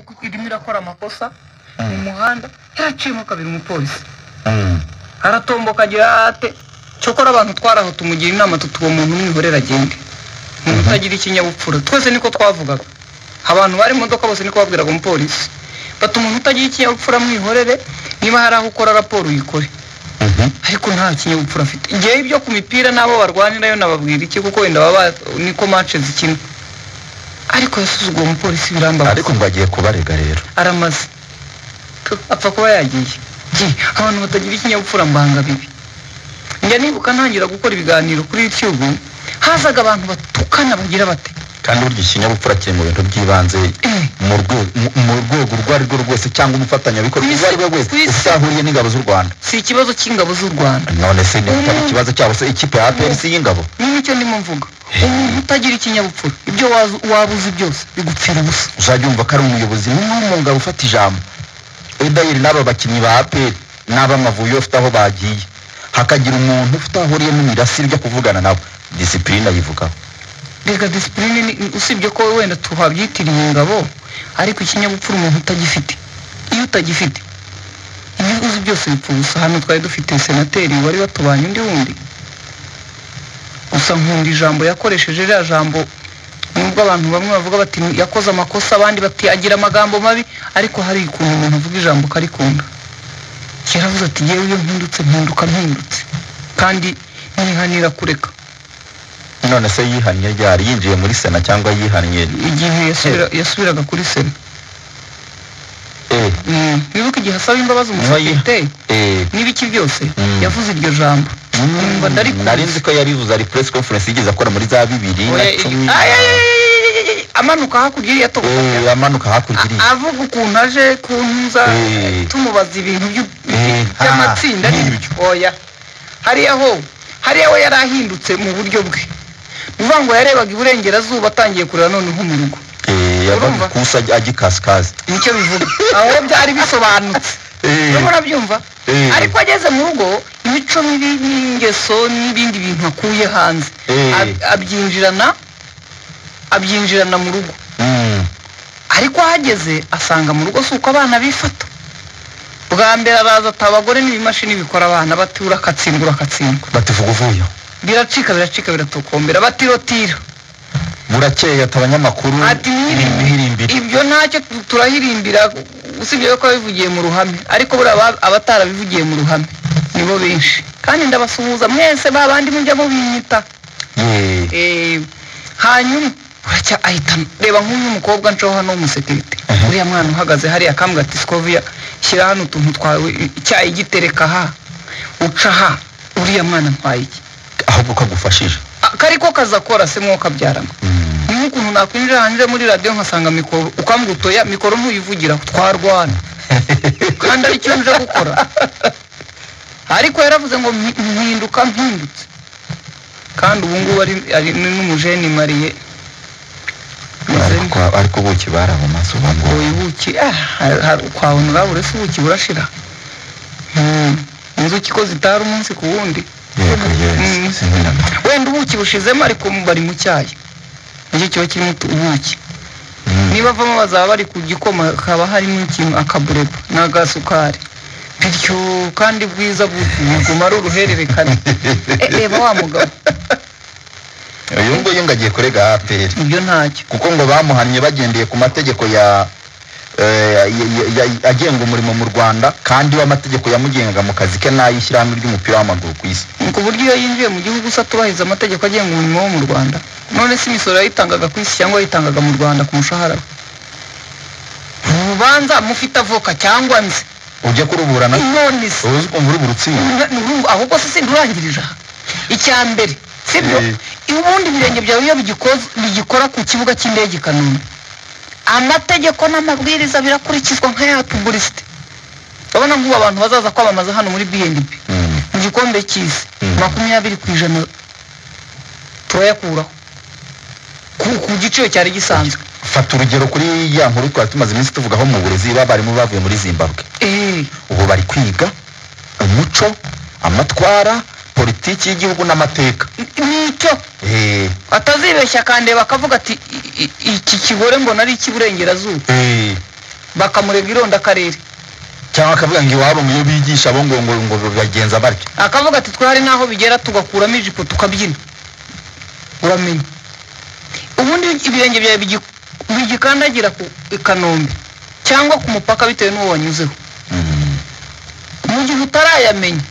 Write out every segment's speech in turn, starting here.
kuko irimo irakora amakosa mu muhanda yaraciyemo kabiri umupolisi aratomboka agira ate cyokora abantu twaraho tumugira inama tuti uwo muntu mwihorera agende umuntu utagira ikinyabupfura twese niko twavugaga abantu bari mu modoka bose niko babwiraga umupolisi bati umuntu utagira ikinyabupfura mwihorere niba hari aho ukora raporo uyikore ariko nta kinyabupfura afite igihe ibyo ku mipira n'abo barwanirayo nababwira iki kuko wenda baba niko mace zikina ariko yasuzuguye umupolisi birambabaza ariko ngo agiye kubarega rero aramaze apfa kuba yagiye Gi, abantu batagira ikinyabupfura mbanga bibi njya nibuka ntangira gukora ibiganiro kuri youtube hazaga abantu batukana bagira bate kandi burya ikinyabupfura kiri mu bintu by'ibanze Eh, mu rwe- mu- mu rwego urwo ari rwo rwose cyangwa umufatanyabikorwa Ku isi- urwo ari rwe wese ku isi. usahuriye n'ingabo z'u rwanda si ikibazo cy'ingabo z'u rwanda none se niba atari Mm. ikibazo cyabo se ikipe ya APRC y'ingabo niba icyo ndimo mvuga umuntu utagira ikinyabupfura ibyo wazu- waba uzi byose bigupfira ubusa uzajya wumva ko ari umuyobozi n'umwe mu ngabo ufata ijambo edayiri n'aba bakinnyi ba APR n'ab'amavuyo bafite aho bagiye hakagira umuntu ufite aho ahuriye n'imirasire ujya kuvugana nawe disipurine ayivugaho reka disipurine ni- usibye ko wenda tuhabyitiriye ingabo ariko ikinyabupfura umuntu utagifite iyo utagifite ibyo uzi byose bipfa ubusa hano twari dufite senateri wari watubanye undi wundi gusa nkunda ijambo yakoresheje ririya jambo nubwo abantu bamwe bavuga bati yakoze amakosa abandi bati agira amagambo mabi ariko hari ukuntu umuntu avuga ijambo ukarikunda yaravuze ati yewe iyo mpindutse mpinduka mpindutse kandi nihanira kureka none se yihannye ryari yinjiye muri sena cyangwa yihannye igihe yasubira- yasubiraga kuri sena eh Mm, wibuke igihe asaba imbabazi umusekirite eh n'ibiki byose Mm. yavuze iryo jambo Numva ndarikumva. nari nzi ko yarivuze ari press conference yigeze akora muri za bibiri na Oya, cumi iri- na- Ay, ay, ay, ay, ay, ay, amanuka hakurya iriya togo Eh, amanuka hakurya iriya avuga ukuntu aje kuntu nza Eh. tumubaza ibintu by'u- Eh, by'amatsinda ah, ni- nk'ibyo. oya hariya ho hariya we yari ahindutse mu buryo bwe ni ukuvuga ngo yarebaga iburengerazuba atangiye kureba noneho mu rugo Eh, yavaga urumva? ikusi ajya- ajya ikasikazi nicyo bivuga aho byari bisobanutse Eh, urimo urabyumva eh, ariko ageze mu rugo imico mibi n'ingeso n'ibindi bintu akuye hanze Eh. Ab- abyinjirana abyinjirana mu rugo mm, ariko ahageze asanga mu rugo si uko abana bifata bwa mbere araza ati abagore n'ibimashini bikora abana bati urakatsindwa urakatsindwa bati vuga uvuye aho. biracika biracika biratokombera bati rotira burakeye ati abanyamakuru ati mwirimbire mwirimbire ibyo ntacyo tu- turahirimbira usibye ko abivugiye mu ruhame ariko buriya aba- abatarabivugiye mu ruhame nibo benshi kandi ndabasuhuza mwese ba bandi mujya mubinyita Ye, Eh, hanyuma buracya ahita reba nk'uyu mukobwa nshoho hano w'umusekirite Mhm. uriya mwana uhagaze hariya akambwa ati sikoviya shyira hano utuntu twawe icyayi gitereka ha uca ha uriya mwana ntwaye iki ahubwo ko agufashije Ah, kariko kazakora se mwo kabyarana Mm, niho ukuntu nakwinjira hanze muri radiyo nkasanga mikoro ukambwa utoya mikoro ntuyivugiraho twarwana kandi aricyo nje gukora ariko yaravuze ngo "Mpi- mpinduka mpindutse kandi ubu ngubu ari ari n'umujeni mariye ariko ariko ubuki barabamaze ubu ngubu uyu buki ah, har- har- ukabona urabure se ubuki burashira Mm, inzuki ko zitara umunsi ku wundi yego Mm. yego sinabona wenda ubuki bushizemo ariko bari mu cyayi nicyo kiba kirimo utu- ubuki niba avamo bazaba bari ku gikoma haba harimo ikintu akabureba n'agasukari bityo kandi bwiza buguma ari uruhererekane E, reba wa mugabo uyu nguyu ngo agiye kurega aperi ibyo ntacyo kuko ngo bamuhannye bagendeye ku mategeko ya eh, ya- ya- ya- agenga umurimo mu rwanda kandi w'amategeko yamugengaga mu kazi ke n'ay'ishyirahamwe ry'umupira w'amaguru ku isi ku buryo iyo yinjiye mu gihugu se atubahiriza amategeko agenga umurimo wo mu rwanda none se imisoro yayitangaga ku isi cyangwa yayitangaga mu rwanda ku mushahara we urubanza mufite avoka cyangwa nzi ujya kuruburana none se uzi ukumva uri burutsinda Urumva, ahubwo se sindi urangirije aha icya mbere sibyo Eh. ubundi ibirenge byawe iyo bigikoze- bigikora ku kibuga cy'indege i kanombe amategeko n'amabwiriza birakurikizwa nka ya pubulisite urabona nk'ubu abantu bazaza kwamamaza hano muri bnb Mm, mu gikombe cy'isi Mm. makumyabiri ku ijana turayakuraho ku, ku giciro cyari gisanzwe fata urugero kuri ya nkuru twari tumaze iminsi tuvugaho mu burezi b'abarimu bavuye muri zimbabwe Eh, ubu bari kwiga umuco amatwara politiki y'igihugu n'amateka nicyo Eh, atazibeshya akandeba akavuga ati "I- i- iki kigore mbona ari icy'iburengerazuba eh, bakamurega ironda akarere cyangwa akavuga ngo iwabo mu yo bigisha bo ngo ngo ngo bagenza batyo akavuga ati twari n'aho bigera tugakuramo ijipo tukabyina uramenye ubundi ibirenge byawe bigi- bigikandagira ku i kanombe cyangwa ku mupaka bitewe n'uwo wanyuzeho Mm. mu gihe utarayamenya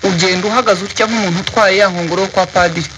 ugenda uhagaze utya nk'umuntu utwaye ya nkongoro yo kwa padiri